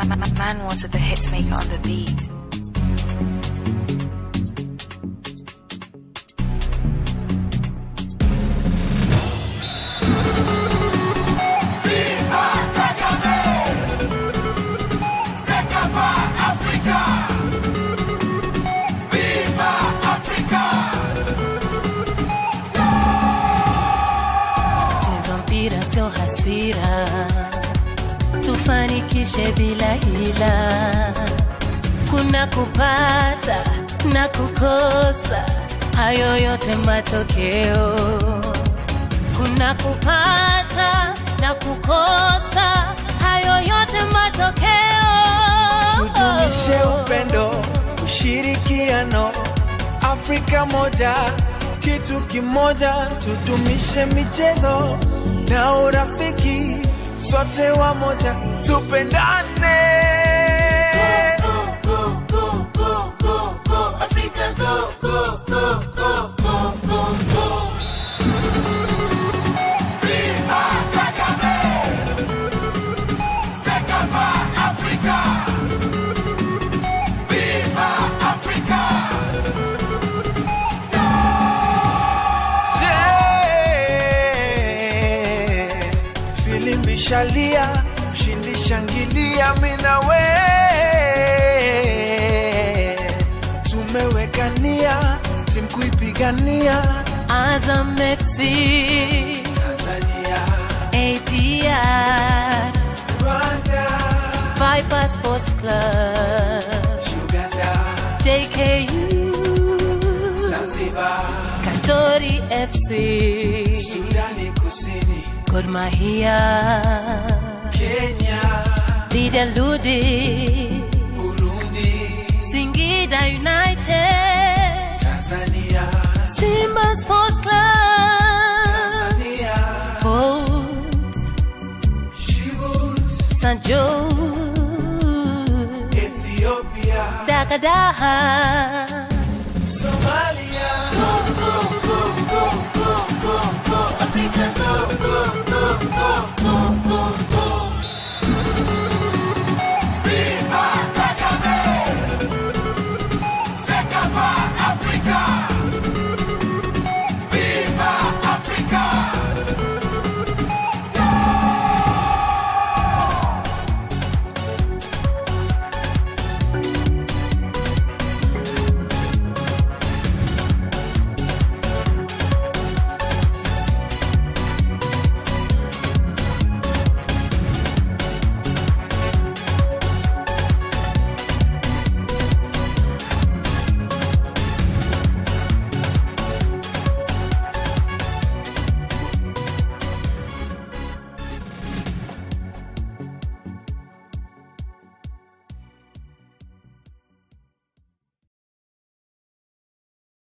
Man wanted the hit maker on the beat. Cheza mpira sio hasira, tufanikishe bila hila. Kuna kupata na kukosa, hayo yote matokeo. Kuna kupata na kukosa, hayo yote matokeo. tudumishe upendo, ushirikiano, Afrika moja, kitu kimoja, tudumishe michezo na urafiki, sote wamoja, tupendane. Yeah. Filimbi shalia, mshindi shangilia, mina we tumewekania timu kuipigania Azam FC, Tanzania, APR, Rwanda, Viper Sports Club, Uganda, JKU, Zanzibar, Katori FC, Sudani Kusini, Gor Mahia, Kenya, Lydia Ludi, Burundi, Singida United, Tanzania, Simba Sports Club, Tanzania, Port Djibouti, St. Joe, Ethiopia, Dakadaha. Somalia. Africa, go, go, go, go.